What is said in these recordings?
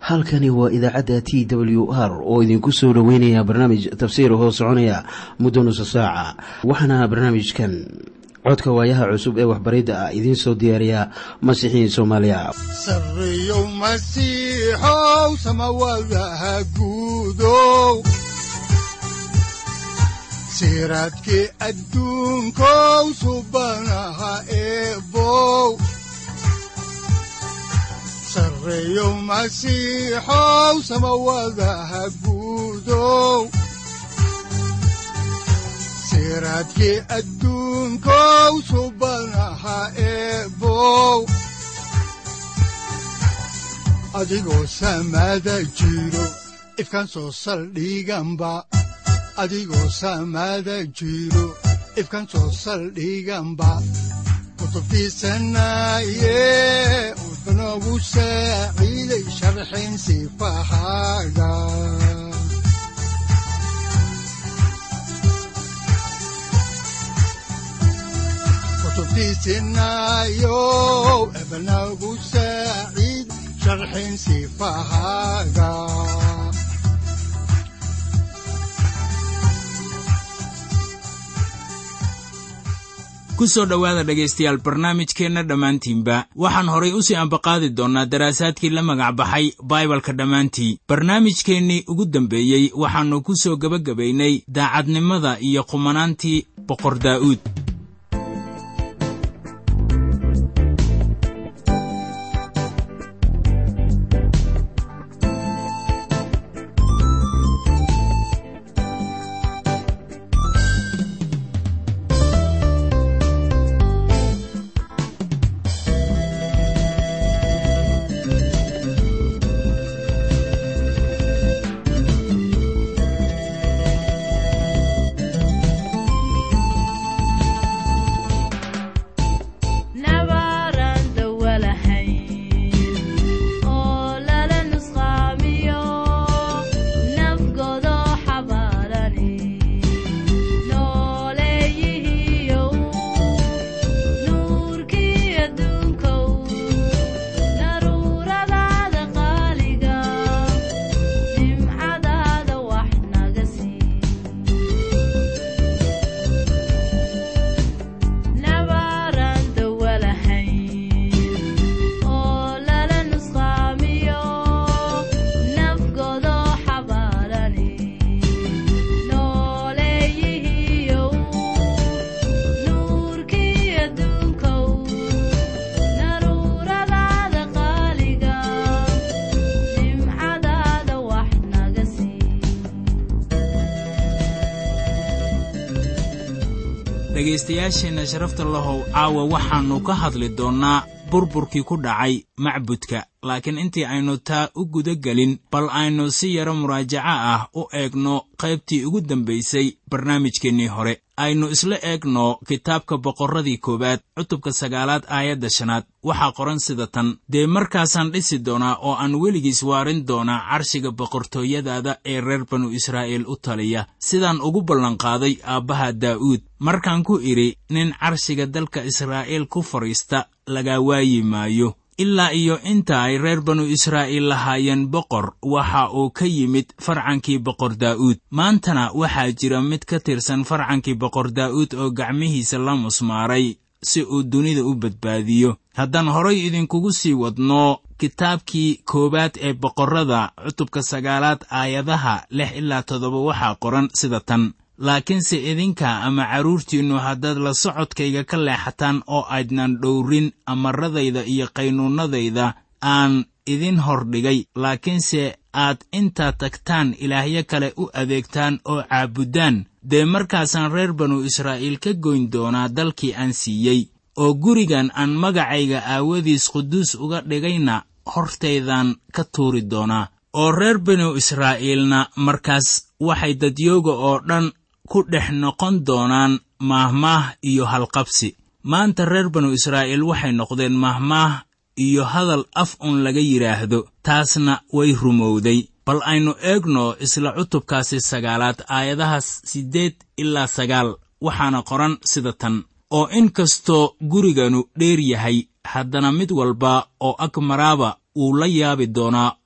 halkani waa idaacadda t w r oo idinku soo dhoweynaya barnaamij tafsiir hoo soconaya muddo nusa saaca waxaana barnaamijkan codka waayaha cusub ee waxbaridda ah idiin soo diyaariya masiixiin soomaaliya sareyow masiixow samawadaha guudow siraadkii adduunkow subanaha eebow sareyow masiixow samawadaha guudow siraadkii adduunkow subanaha eebow adigoo samada jiro ifkaan soo saldhiganba adigoo samada jiro ifkaan soo saldhiganba kutubtiisanaye udanogu saaciiday sharxin sifahaaga kutubtiisinayo ebanagu saaciid sharxin sifahaaga ku soo dhowaada dhegaystayaal barnaamijkeenna dhammaantiinba waxaan horay u sii ambaqaadi doonnaa daraasaadkii la magac baxay baibalka dhammaantii barnaamijkeennii ugu dambeeyey waxaannu ku soo gebagabaynay daacadnimada iyo qumanaantii boqor daa'uud dhegaystayaasheenna sharafta lahow caawa waxaannu ka hadli doonnaa burburkii ku dhacay macbudka laakiin intii aynu taa u guda gelin bal aynu si yaro muraajaco ah u eegno qaybtii ugu dambaysay barnaamijkeennii hore aynu isla eegno kitaabka boqorradii koowaad cutubka sagaalaad aayadda shanaad waxaa qoran sida tan dee markaasaan dhisi doonaa oo aan weligiis waarin doonaa carshiga boqortooyadaada ee reer banu israa'iil u taliya sidaan ugu ballanqaaday aabbaha daa'uud markaan ku idhi nin carshiga dalka israa'iil ku fadhiista lagaa waayi maayo ilaa iyo inta ay reer banu israa'iil lahaayeen boqor waxa uu ka yimid farcankii boqor daa'uud maantana waxaa jira mid ka tirsan farcankii boqor daa'uud oo gacmihiisa la musmaaray si uu dunida u badbaadiyo haddaan horay idinkugu sii wadno kitaabkii koowaad ee boqorrada cutubka sagaalaad aayadaha lix ilaa toddoba waxaa qoran sida tan laakiinse idinka ama carruurtiinnu haddaad la socodkayga ka leexataan oo aydnan dhowrin amaradayda iyo qaynuunnadayda aan idin hordhigay laakiinse aad intaad tagtaan ilaahyo kale u adeegtaan oo caabuddaan dee markaasaan reer banu israa'iil ka goyn doonaa dalkii aan siiyey oo gurigan aan magacayga aawadiis quduus uga dhigayna hortaydaan ka tuuri doonaa oo reer banu israa'iilna markaas waxay dadyooga oo dhan ku dhex noqon doonaan maahmaah iyo halqabsi maanta reer banu israa'iil waxay noqdeen maahmaah iyo hadal af un laga yidhaahdo taasna way rumowday bal aynu eegno isla cutubkaasi sagaalaad aayadaha siddeed ilaa sagaal waxaana qoran sida tan oo in kastoo guriganu dheer yahay haddana mid walba oo ag maraaba wuu la yaabi doonaa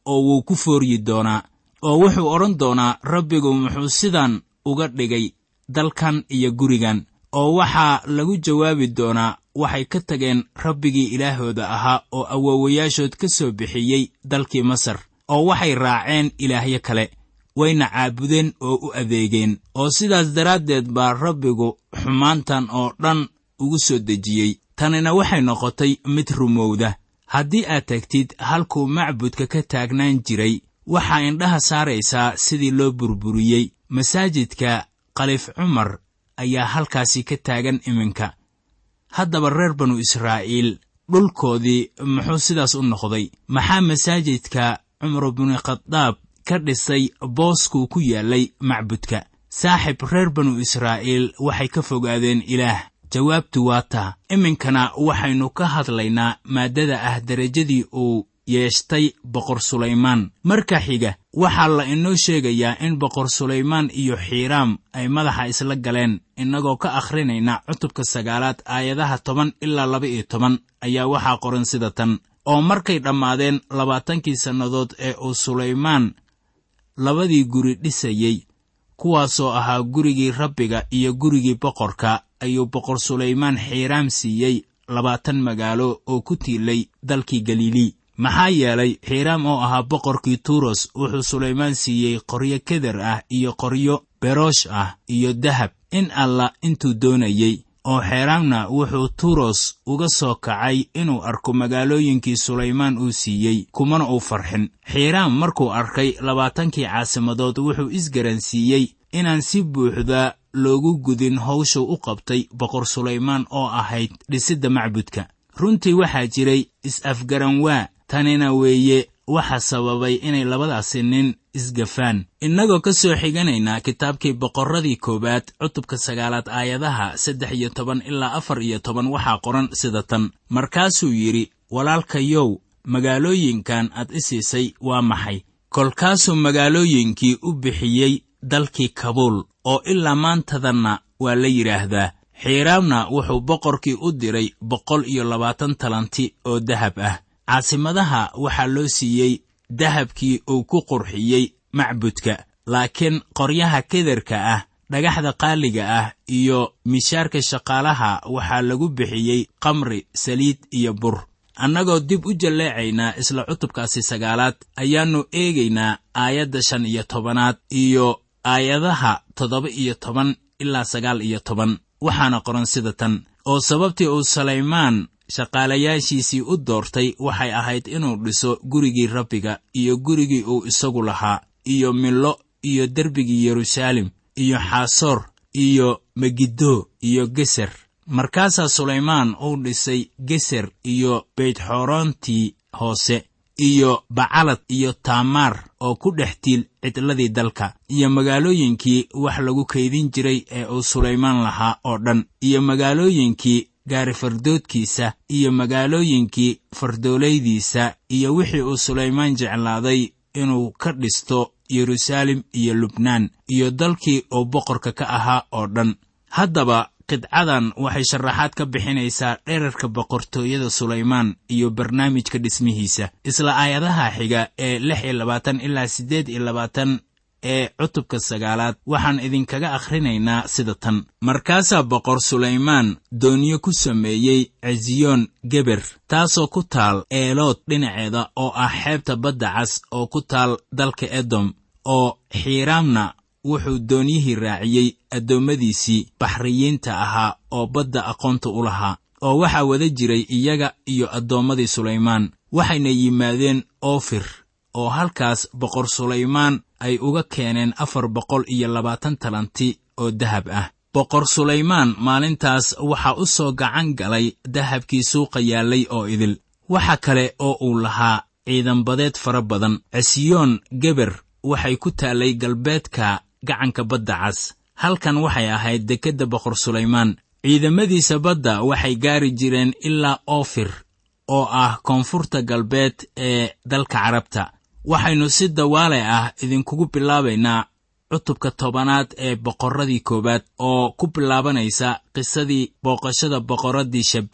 oo wuu ku fooryi doonaa oo wuxuu odhan doonaa rabbigu muxuu sidan uga dhigay dalkan iyo gurigan oo waxaa lagu jawaabi doonaa waxay ka tageen rabbigii ilaahooda ahaa oo awoowayaashood ka soo bixiyey dalkii masar oo waxay raaceen ilaahyo kale wayna caabudeen oo u adeegeen oo sidaas daraaddeed baa rabbigu xumaantan oo dhan ugu soo dejiyey tanina waxay noqotay mid rumowda haddii aad tagtid halkuu macbudka ka taagnaan jiray waxaa indhaha saaraysaa sidii loo burburiyey masaajidka kalif cumar ayaa halkaasi ka taagan iminka haddaba reer banu israa'iil dhulkoodii muxuu sidaas u noqday maxaa masaajidka cumar binu khadaab ka dhisay booskuu ku yaallay macbudka saaxib reer banu israa'iil waxay ka fogaadeen ilaah jawaabtu waa taa iminkana waxaynu ka hadlaynaa maaddada ah derajadii uu yeeshtay boqor sulaymaan marka xiga waxaa la inoo sheegayaa in boqor sulaymaan iyo xiiraam ay madaxa isla galeen innagoo ka akhrinayna cutubka sagaalaad aayadaha toban ilaa laba iyo toban ayaa waxaa qoran sida tan oo markay dhammaadeen labaatankii sannadood ee uu sulaymaan labadii guri dhisayey kuwaasoo ahaa gurigii rabbiga iyo gurigii boqorka ayuu boqor sulaymaan xiiraam siiyey labaatan magaalo oo ku tiilay dalkii galilii maxaa yeelay xiiraam oo ahaa boqorkii tuuros wuxuu sulaymaan siiyey qoryo keder ah iyo qoryo beroosh ah iyo dahab in alla intuu doonayey oo xeeraamna wuxuu tuuros uga soo kacay inuu arko magaalooyinkii sulaymaan uu siiyey kumana uu farxin xiiraam markuu arkay labaatankii caasimadood wuxuu isgaransiiyey inaan si buuxda loogu gudin hawshuu u qabtay boqor sulaymaan oo ahayd dhisidda macbudka runtii waxaa jiray is-afgaranwaa tanina weeye waxa sababay inay labadaasi nin isgafaan innagoo ka soo xiganaynaa kitaabkii boqorradii koowaad cutubka sagaalaad aayadaha saddex iyo toban ilaa afar iyo toban waxaa qoran sida tan markaasuu yidhi walaalkayow magaalooyinkan aad i siisay waa maxay kolkaasuu magaalooyinkii u bixiyey dalkii kabuul oo ilaa maantadanna waa la yidhaahdaa xiiraamna wuxuu boqorkii u diray boqol iyo labaatan talanti oo dahab ah caasimadaha waxaa loo siiyey dahabkii uu ku qurxiyey macbudka laakiin qoryaha kederka ah dhagaxda qaaliga ah iyo mishaarka shaqaalaha waxaa lagu bixiyey kamri saliid iyo bur annagoo dib u jalleecaynaa isla cutubkaasi sagaalaad ayaannu eegaynaa aayadda shan iyo tobanaad iyo aayadaha toddoba iyo toban ilaa sagaal iyo toban waxaana qoran sida tan oo sababtii uu salaymaan shaqaalayaashiisii u doortay waxay ahayd inuu dhiso gurigii rabbiga iyo gurigii uu isagu lahaa iyo millo iyo derbigii yeruusaalem iyo xaasoor iyo megiddo iyo geser markaasaa sulaymaan uu dhisay geser iyo beytxorontii hoose iyo bacalad iyo taamaar oo ku dhex tiil cidladii dalka iyo magaalooyinkii wax lagu kaydin jiray ee uu sulaymaan lahaa oo dhan iyo magaalooyinkii gaarifardoodkiisa iyo magaalooyinkii fardoolaydiisa iyo wixii uu sulaymaan jeclaaday inuu ka dhisto yeruusaalem iyo lubnaan iyo dalkii uu boqorka ka ahaa oo dhan haddaba qidcadan waxay sharaxaad ka bixinaysaa dherarka boqortooyada sulaymaan iyo barnaamijka dhismihiisa isla aayadaha xiga ee lix iyo labaatan ilaa siddeed iyo labaatan ee cutubka sagaalaad waxaan idinkaga akhrinaynaa sida tan markaasaa boqor sulaymaan doonyo ku sameeyey cesiyoon geber taasoo ku taal eelood dhinaceeda oo ah xeebta badda cas oo ku taal dalka edom oo xiiraamna wuxuu doonyihii raaciyey addoommadiisii baxriyiinta ahaa oo badda aqoonta u lahaa oo waxaa wada jiray iyaga iyo addoommadii sulaymaan waxayna yimaadeen oofir oo halkaas boqor sulaymaan ay uga keeneen afar boqol iyo labaatan talanti oo dahab ah boqor sulaymaan maalintaas waxaa u soo gacan galay dahabkii suuqa yaallay oo idil waxa kale oo uu lahaa ciidanbadeed fara badan cesiyoon geber waxay ku taallay galbeedka gacanka badda cas halkan waxay ahayd dekedda boqor sulaymaan ciidamadiisa badda waxay gaari jireen ilaa oofir oo ah koonfurta galbeed ee dalka carabta waxaynu si dawaale ah idinkugu bilaabaynaa cutubka tobanaad ee boqorradii koowaad oo ku bilaabanaysa qisadii booqashada boqorraddii shabbaa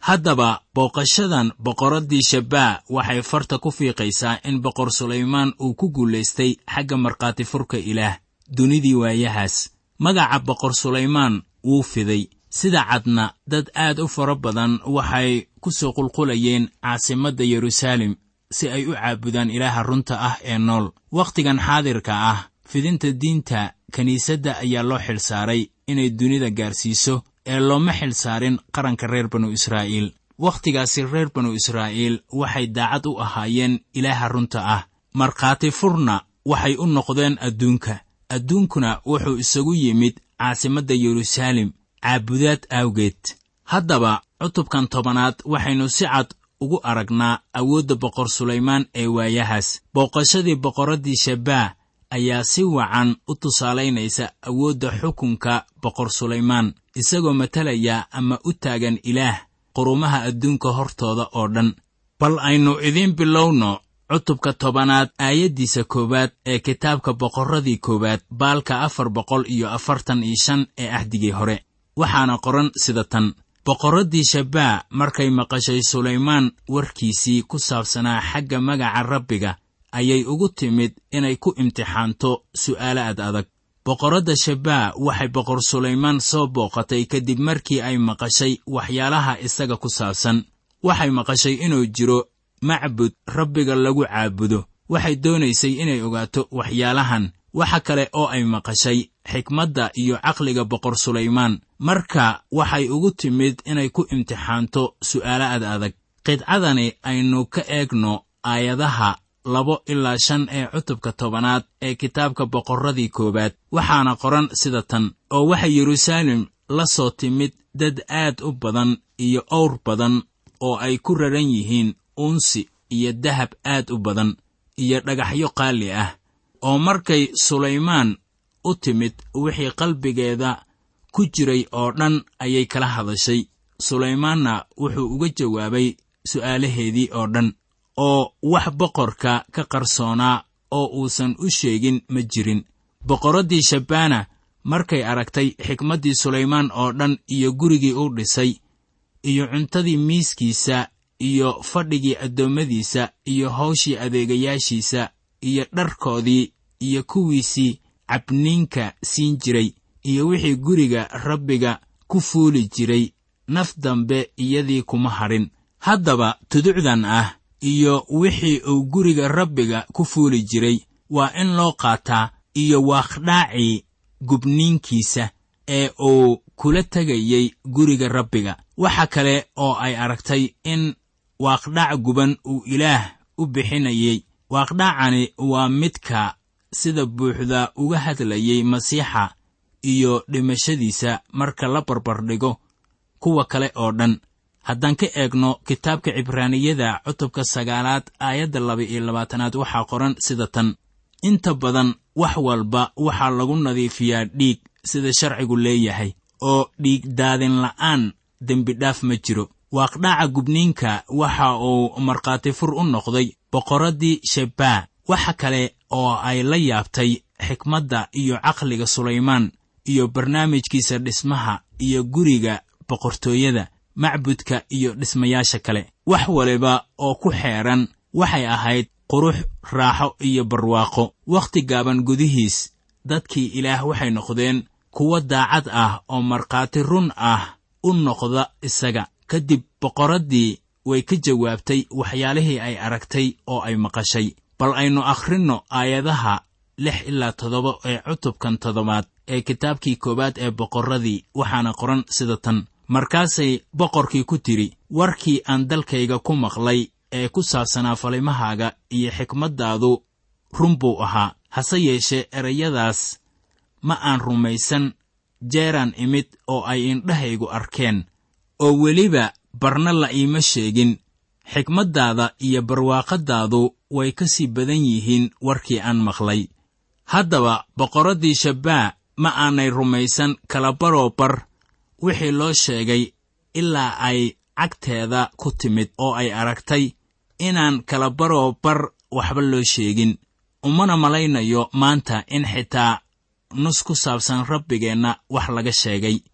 haddaba booqashadan boqoraddii shabbaa waxay farta ku fiiqaysaa in boqor sulaymaan uu ku guulaystay xagga markhaati furka ilaah dunidii waayahaas magaca boqor sulaymaan wuu fiday sida cadna dad aad u fara badan waxay ku soo qulqulayeen caasimadda yeruusaalem si ay u caabudaan ilaaha runta ah ee nool wakhtigan xaadirka ah fidinta diinta kiniisadda ayaa loo xilsaaray inay dunida gaarsiiso ee looma xilsaarin qaranka reer banu israa'iil wakhtigaasi reer banu israa'iil waxay daacad u ahaayeen ilaaha runta ah markhaati furna waxay u noqdeen adduunka adduunkuna wuxuu isagu yimid caasimadda yeruusaalem caabudaad awgeed haddaba cutubkan tobanaad waxaynu si cad ugu aragnaa awoodda boqor sulaymaan ee waayahaas booqashadii boqorraddii shabbaa ayaa si wacan u tusaalaynaysa awoodda xukunka boqor sulaymaan isagoo matalaya ama u taagan ilaah qurumaha adduunka hortooda oo dhan bal aynu idiin bilowno cutubka tobanaad aayaddiisa koowaad ee kitaabka boqorradii koowaad baalka afar boqol iyo afartan iyo shan ee ahdigii hore waxaana qoran sida tan boqorraddii shabbaa markay maqashay sulaymaan warkiisii ku saabsanaa xagga magaca rabbiga ayay ugu timid inay ku imtixaanto su'aalo ad adag boqorradda shabbaa waxay boqor sulaymaan soo booqatay kadib markii ay maqashay waxyaalaha isaga ku saabsan waxay maqashay inuu jiro macbud rabbiga lagu caabudo waxay doonaysay inay ogaato waxyaalahan waxa kale oo ay maqashay xikmadda iyo caqliga boqor sulaymaan marka waxay ugu timid inay ku imtixaanto su'aalo ad adag qidcadani aynu ka eegno aayadaha labo ilaa shan ee cutubka tobanaad ee kitaabka boqorradii koowaad waxaana qoran sida tan oo waxay yeruusaalem la soo timid dad aad u badan iyo owr badan oo ay ku raran yihiin uunsi iyo dahab aad u badan iyo dhagaxyo qaali ah oo markay sulaymaan u timid wixii qalbigeeda ku jiray oo dhan ayay kala hadashay sulaymaanna wuxuu uga jawaabay su'aalaheedii oo dhan oo wax boqorka ka qarsoonaa oo uusan u sheegin ma jirin boqorraddii shabbaana markay aragtay xikmaddii sulaymaan oo dhan iyo gurigii u dhisay iyo cuntadii miiskiisa iyo fadhigii addoommadiisa iyo hawshii adeegayaashiisa iyo dharkoodii iyo kuwiisii cabniinka siin jiray iyo wixii guriga rabbiga ku fuuli jiray naf dambe iyadii kuma hadhin haddaba tuducdan ah iyo wixii uu guriga rabbiga ku fuuli jiray waa in loo qaataa iyo waaqdhaacii gubniinkiisa ee uu kula tegayey guriga rabbiga waxa kale oo ay aragtay in waaqdhac guban uu ilaah u bixinayey waaqdhacani waa midka sida buuxda uga hadlayey masiixa iyo dhimashadiisa marka la barbardhigo kuwa kale oo dhan haddaan ka eegno kitaabka cibraaniyada cutubka sagaalaad aayadda laba-iyo labaatanaad waxaa qoran sida tan inta badan wax walba waxaa lagu nadiifiyaa dhiig sida sharcigu leeyahay oo dhiig daadin la'aan dembidhaaf ma jiro waaqdhaca gubniinka waxa uu markhaati fur u noqday boqorraddii shabbaa waxa kale oo ay la yaabtay xikmadda iyo caqliga sulaymaan iyo barnaamijkiisa dhismaha iyo guriga boqortooyada macbudka iyo dhismayaasha kale wax waliba oo ku xeedhan waxay ahayd qurux raaxo iyo barwaaqo wakhti gaaban gudihiis dadkii ilaah waxay noqdeen kuwo daacad ah oo markhaati run ah u noqda isaga kadib boqorraddii way ka jawaabtay waxyaalihii ay aragtay oo ay maqashay bal aynu akhrinno aayadaha lix ilaa toddoba ee cutubkan toddobaad ee kitaabkii koowaad ee boqorradii waxaana qoran sida tan markaasay boqorkii ku tidhi warkii aan dalkayga ku maqlay ee ku saabsanaa falimahaaga iyo xikmaddaadu run buu ahaa hase yeeshee erayadaas ma aan rumaysan jeeraan imid oo ay indhahaygu arkeen oo weliba barna la iima sheegin xikmaddaada iyo barwaaqaddaadu way ka sii badan yihiin warkii aan maqlay haddaba boqorraddii shabbaa ma aanay rumaysan kalabaroo bar wixii loo sheegay ilaa ay cagteeda ku timid oo ay aragtay inaan kalabaroo bar waxba loo sheegin umana malaynayo maanta in xitaa nus ku saabsan rabbigeenna wax laga sheegay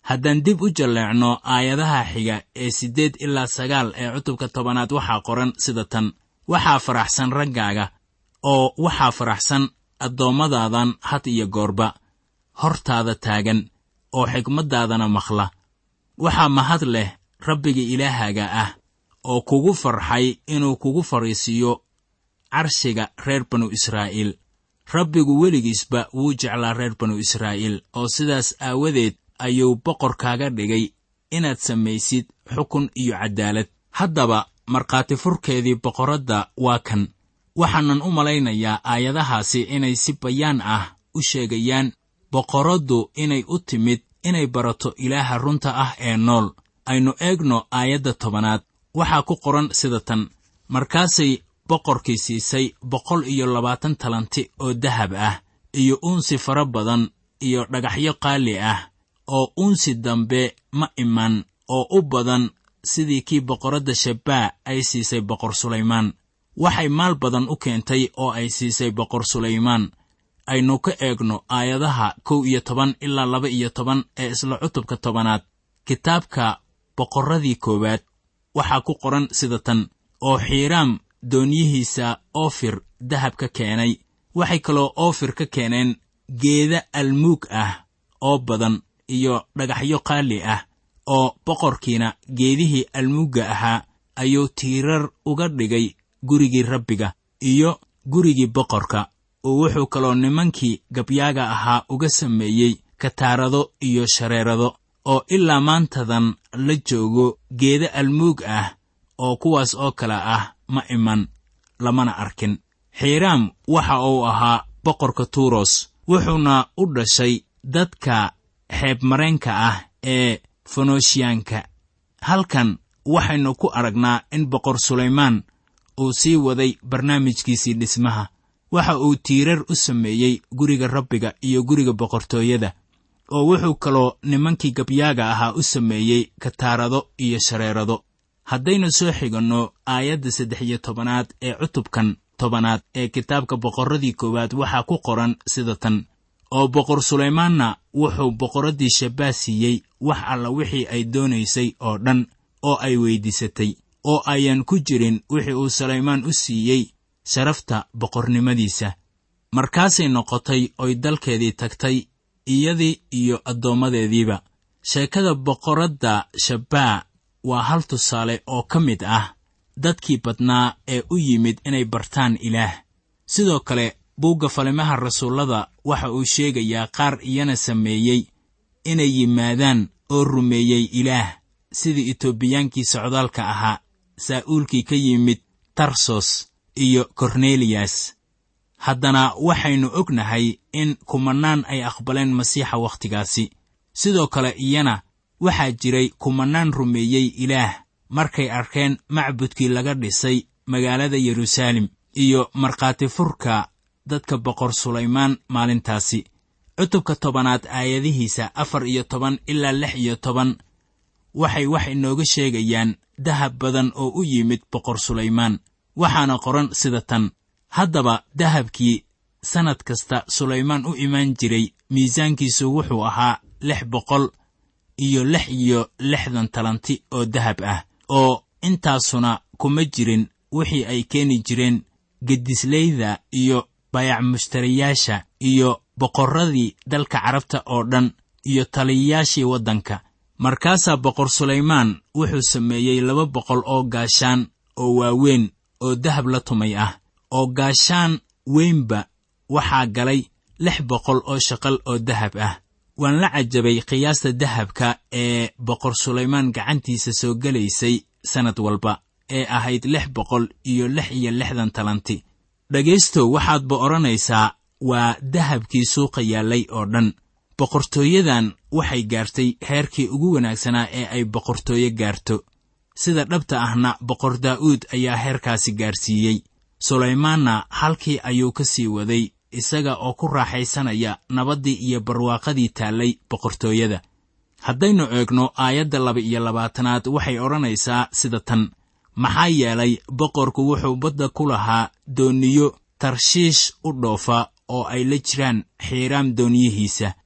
haddaan dib u jalleecno aayadaha xiga ee siddeed ilaa sagaal ee cutubka tobanaad waxaa qoran sida tan waxaa faraxsan raggaaga oo waxaa faraxsan addoommadadan had iyo goorba hortaada taagan oo xigmaddaadana maqla waxaa mahad leh rabbiga ilaahaaga ah oo kugu farxay inuu kugu fadhiisiiyo carshiga reer banu israa'iil rabbigu weligiisba wuu jeclaa reer banu israa'iil oo sidaas aawadeed ayuu boqor kaaga dhigay inaad samaysid xukun iyo caddaalad haddaba markhaati furkeedii boqorradda waa kan waxaanan u malaynayaa aayadahaasi inay si bayaan ah u sheegayaan boqorraddu inay u timid inay barato ilaaha runta ah ee nool aynu eegno aayadda tobanaad waxaa ku qoran sida tan markaasay boqorkii siisay boqol iyo labaatan talanti oo dahab ah iyo uunsi fara badan iyo dhagaxyo qaali ah oo uunsi dambe ma iman oo u badan sidii kii boqorradda shabbaa ay siisay boqor sulaymaan waxay maal badan u keentay oo ay siisay boqor sulaymaan aynu ka eegno aayadaha kow iyo toban ilaa laba iyo toban ee isla cutubka tobanaad kitaabka boqorradii koowaad waxaa ku qoran sida tan oo xiiraam doonyihiisa oofir dahab ka keenay waxay kaloo oofir ka keeneen geeda almuug ah oo badan iyo dhagaxyo qaali ah oo boqorkiina geedihii almuugga ahaa ayuu tiirar uga dhigay gurigii rabbiga iyo gurigii boqorka oo wuxuu kaloo nimankii gabyaaga ahaa uga sameeyey kataarado iyo shareerado oo ilaa maantadan la joogo geeda almuug ah oo kuwaas oo kale ah ma iman lamana arkin xiiraam waxa uu ahaa boqorka tuuros wuxuuna u dhashay dadka xeebmareenka ah ee fenoshiyaanka halkan waxaynu ku aragnaa in boqor sulaymaan uu sii waday barnaamijkiisii dhismaha waxa uu tiirar u sameeyey guriga rabbiga iyo guriga boqortooyada oo wuxuu kaloo nimankii gabyaaga ahaa u sameeyey kataarado iyo shareerado haddaynu soo xiganno aayadda saddex iyo tobanaad ee cutubkan tobanaad ee kitaabka boqorradii koowaad waxaa ku qoran sida tan oo boqor sulaymaanna wuxuu boqorraddii shabbaa siiyey wax alla wixii ay doonaysay oo dhan oo ay weyddiisatay oo ayaan ku jirin wixii uu sulaymaan u siiyey sharafta boqornimadiisa markaasay noqotay oy dalkeedii tagtay iyadii iyo addoommadeediiba sheekada boqorradda shabbaa waa hal tusaale oo ka mid ah dadkii badnaa ee u yimid inay bartaan ilaah sidoo kale buugga falimaha rasuullada waxa uu sheegayaa qaar iyana sameeyey inay yimaadaan oo rumeeyey ilaah sidii itoobiyaankii socdaalka ahaa saa'uulkii ka yimid tarsos iyo korneliyas haddana waxaynu ognahay in kumannaan ay aqbaleen masiixa wakhtigaasi sidoo kale iyana waxaa jiray kumannaan rumeeyey ilaah markay arkeen macbudkii laga dhisay magaalada yeruusaalem iyo markhaati furka dadka boqor sulaymaan maalintaasi cutubka tobanaad aayadihiisa afar iyo toban ilaa lix iyo toban waxay wax inooga sheegayaan dahab badan oo u yimid boqor sulaymaan waxaana qoran sida tan haddaba dahabkii sannad kasta sulaymaan u imaan jiray miisaankiisu wuxuu ahaa lix boqol iyo lix iyo lixdan talanti oo dahab ah oo intaasuna kuma jirin wixii ay keeni jireen geddisleyda iyo bayac mushtariyaasha iyo boqorradii dalka carabta oo dhan iyo taliyayaashii waddanka markaasaa boqor sulaymaan wuxuu sameeyey laba boqol oo gaashaan oo waaweyn oo dahab la tumay ah oo gaashaan weynba waxaa galay lix boqol oo shaqal oo dahab ah waan la cajabay qiyaasta dahabka ee boqor sulaymaan gacantiisa soo gelaysay sannad walba ee ahayd lix boqol iyo lix iyo lixdan talanti dhegaystow waxaadba odhanaysaa waa dahabkii suuqa yaallay oo dhan boqortooyadan waxay gaartay heerkii ugu wanaagsanaa ee ay boqortooyo gaarto sida dhabta ahna boqor daa'uud ayaa heerkaasi gaarsiiyey sulaymaanna halkii ayuu ka sii waday isaga oo ku raaxaysanaya nabaddii iyo barwaaqadii taallay boqortooyada haddaynu eegno aayadda laba iyo labaatanaad waxay odhanaysaa sida tan maxaa yeelay boqorku wuxuu badda ku lahaa dooniyo tarshiish u dhoofa oo ay la jiraan xiiraam dooniyihiisa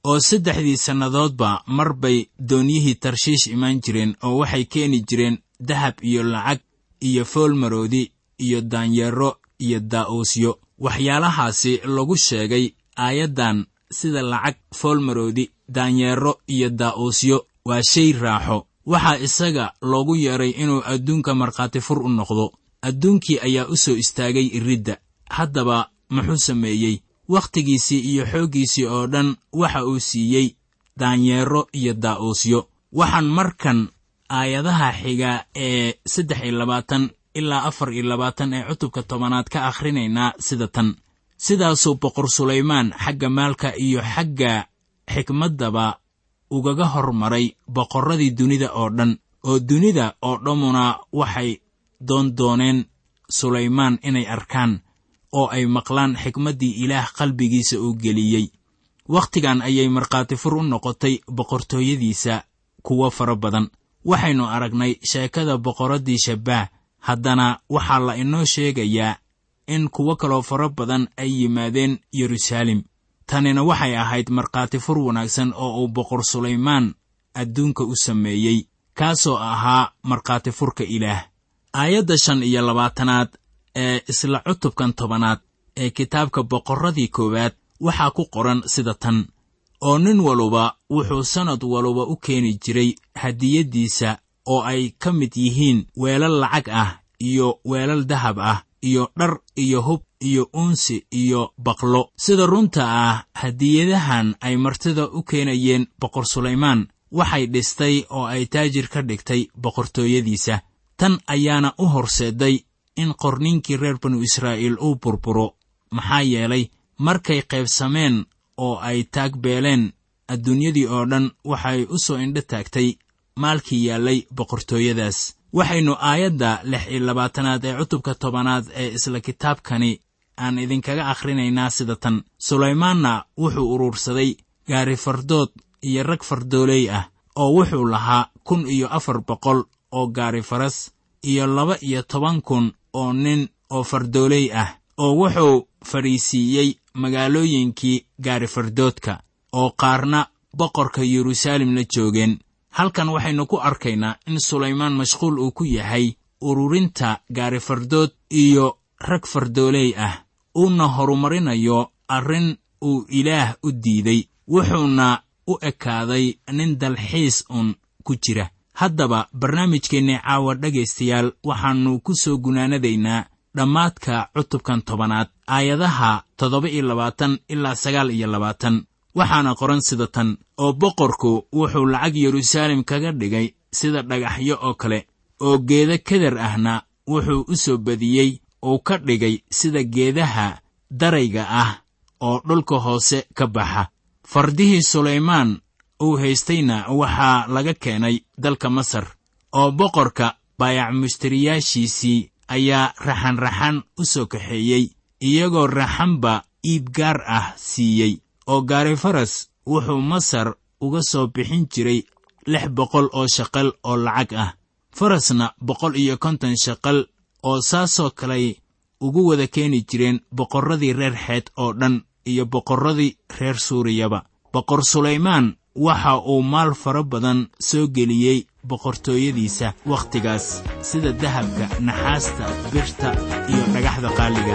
oo saddexdii sannadoodba mar bay doonyihii tarshiish imaan jireen oo waxay keeni jireen dahab iyo lacag iyo foolmaroodi iyo daanyeero iyo daa'uusyo waxyaalahaasi lagu sheegay aayaddan sida lacag foolmaroodi daanyeero iyo daa'uusyo waa shay raaxo waxaa isaga loogu yeedhay inuu adduunka markhaati fur u noqdo adduunkii ayaa u soo istaagay iridda haddaba muxuu sameeyey wakhtigiisii iyo xooggiisii oo dhan waxa uu siiyey daanyeero iyo daa'uusyo waxaan markan aayadaha xiga ee saddex iyo labaatan ilaa afar iyo labaatan ee cutubka tobanaad ka akhrinaynaa sida tan sidaasuu boqor sulaymaan xagga maalka iyo xagga xikmaddaba ugaga hormaray boqorradii dunida oo dhan oo dunida oo dhammuna waxay doondooneen sulaymaan inay arkaan oo ay maqlaan xikmaddii ilaah qalbigiisa uu geliyey wakhtigan ayay markhaati fur u noqotay boqortooyadiisa kuwo fara badan waxaynu aragnay sheekada boqorraddii shabaah haddana waxaa la inoo sheegayaa in kuwo kaloo fara badan ay yimaadeen yeruusaalem tanina waxay ahayd markhaati fur wanaagsan oo uu boqor sulaymaan adduunka u sameeyey kaasoo ahaa markhaati furka ilaah aayadda shan iyo labaatanaad ee isla cutubkan tobanaad ee kitaabka boqorradii koowaad waxaa ku qoran sida tan oo nin waluba wuxuu sannad waluba u keeni jiray hadiyaddiisa oo ay ka mid yihiin weelal lacag ah iyo weelal dahab ah iyo dhar iyo hub iyo uunsi iyo baqlo sida runta ah hadiyadahan ay martida u keenayeen boqor sulaymaan waxay dhistay oo ay taajir ka dhigtay boqortooyadiisa tan ayaana u horseeday in qorniinkii reer banu israa'iil uu burburo maxaa yeelay markay qaybsameen oo ay taagbeeleen adduunyadii oo dhan waxay u soo indho taagtay maalkii yaallay boqortooyadaas waxaynu aayadda lix iyo labaatanaad ee cutubka tobanaad ee isla kitaabkani aan idinkaga akhrinaynaa sida tan sulaymaanna wuxuu urursaday gaari fardood iyo rag fardooley ah oo wuxuu lahaa kun iyo afar boqol oo gaari faras iyo laba iyo toban kun oo nin oo fardooley ah oo wuxuu fadhiisiiyey magaalooyinkii gaari fardoodka oo qaarna boqorka yeruusaalem la joogeen halkan waxaynu ku arkaynaa in sulaymaan mashquul uu ku yahay ururinta gaari fardood iyo rag fardooley ah uuna horumarinayo arrin uu ilaah u diiday wuxuuna u ekaaday nin dalxiis uun ku jira haddaba barnaamijkeennii caawa dhegaystayaal waxaannu ku soo gunaanadaynaa dhammaadka cutubkan tobanaad aayadaha toddoba iyo labaatan ilaa sagaal iyo labaatan waxaana qoran sida tan oo boqorku wuxuu lacag yeruusaalem kaga dhigay sida dhagaxyo oo kale oo geeda keder ahna wuxuu u soo badiyey uu ka dhigay sida geedaha darayga ah oo dhulka hoose ka baxa fardihii sulaymaan uu haystayna waxaa laga keenay dalka masar oo boqorka baayac mushtariyaashiisii ayaa raxanraxan u soo kaxeeyey iyagoo raxanba iib gaar ah siiyey oo gaari faras wuxuu masar uga soo bixin jiray lix boqol oo shaqal oo lacag ah farasna boqol iyo konton shaqal oo saasoo kaley ugu wada keeni jireen boqorradii reer xeed oo dhan iyo boqorradii reer suuriyaba boqor sulaymaan waxa uu maal fara badan soo geliyey boqortooyadiisa wakhtigaas sida dahabka naxaasta birta iyo dhagaxda qaaliga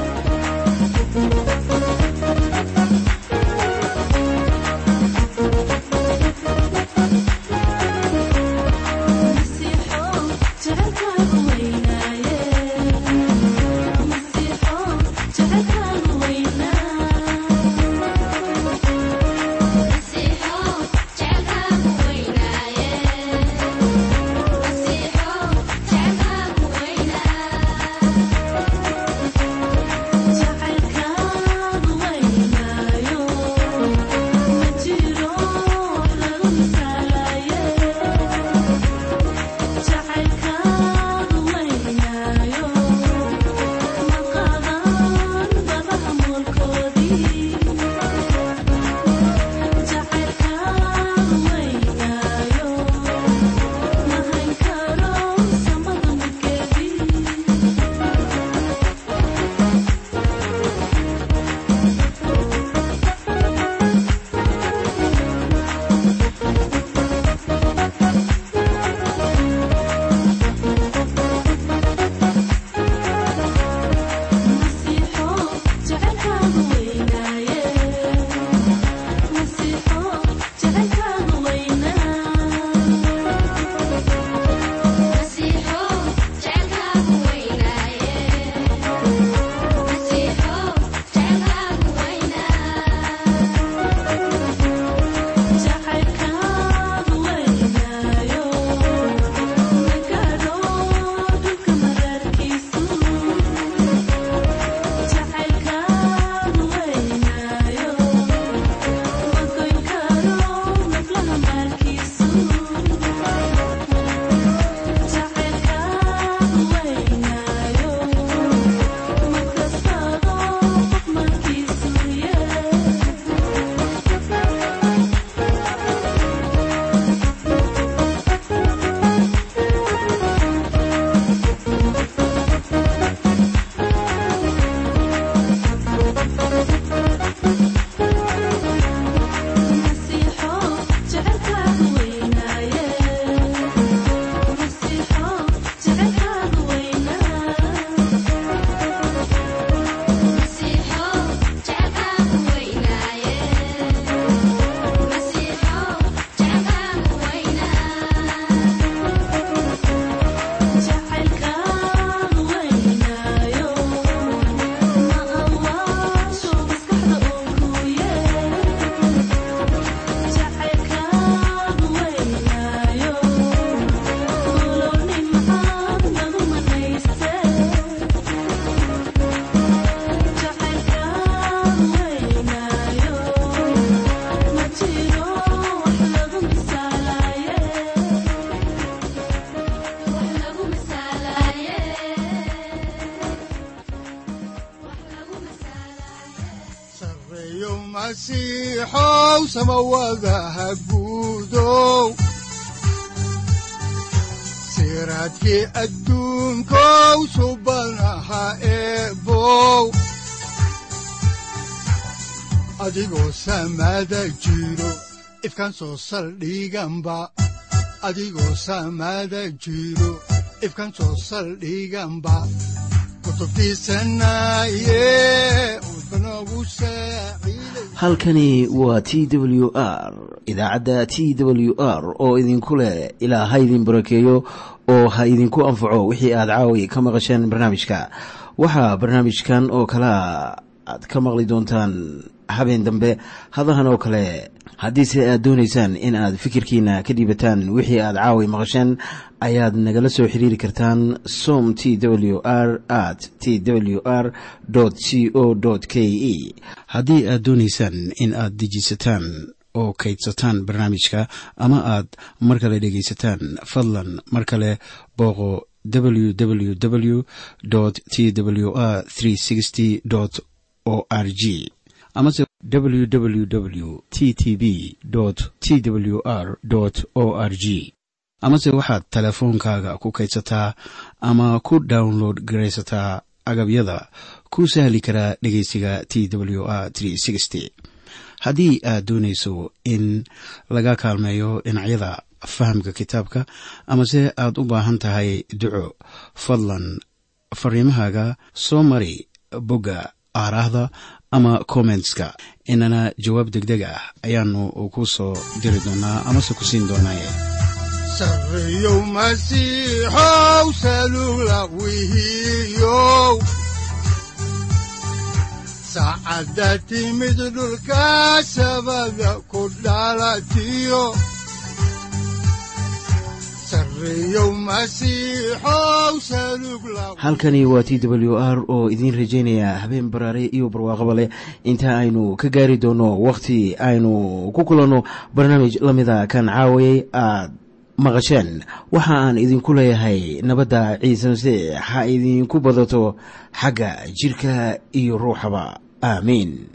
ah sareeyow masiixow samawadaha guudow siraadkii adduunkow subanaha eebow adigoo samada jiro ifkan soo saldhiganba adigoo samada jiro ifkan soo saldhiganba halkani waa t w r idaacadda t w r oo idinku leh ilaa ha idin barakeeyo oo ha idinku anfaco wixii aad caawi ka maqasheen barnaamijka waxaa barnaamijkan oo kalaa aad ka maqli doontaan habeen dambe hadahan oo kale haddiise aad doonaysaan in aad fikirkiina ka dhiibataan wixii aad caawi maqasheen ayaad nagala soo xiriiri kartaan som t w r at t w r c o k e haddii aad doonaysaan in aad dejiisataan oo kaydsataan barnaamijka ama aad mar kale dhegaysataan fadlan mar kale booqo www t w r o r g amase www t t b t w r o r g amase waxaad teleefoonkaaga ku kaydsataa ama ku download garaysataa agabyada ku sahli karaa dhegeysiga t w r haddii aad doonayso in laga kaalmeeyo dhinacyada fahamka kitaabka amase aad u baahan tahay duco fadlan fariimahaaga soo mari bogga aaraahda ama kommentska inana jawaab degdeg ah ayaanu ku soo diri doonaa amase ku siin doonaaye sareeyow masiixow salugla wihiyow saacadda timid dhulka sabada ku dhalatiyo halkani waa t w r oo idiin rajaynaya habeen baraare iyo barwaaqaba leh inta aynu ka gaari doono wakhti aynu ku kulanno barnaamij la mida kan caawayay aad maqasheen waxa aan idinku leeyahay nabadda ciise masiix ha idinku badato xagga jidhka iyo ruuxaba aamiin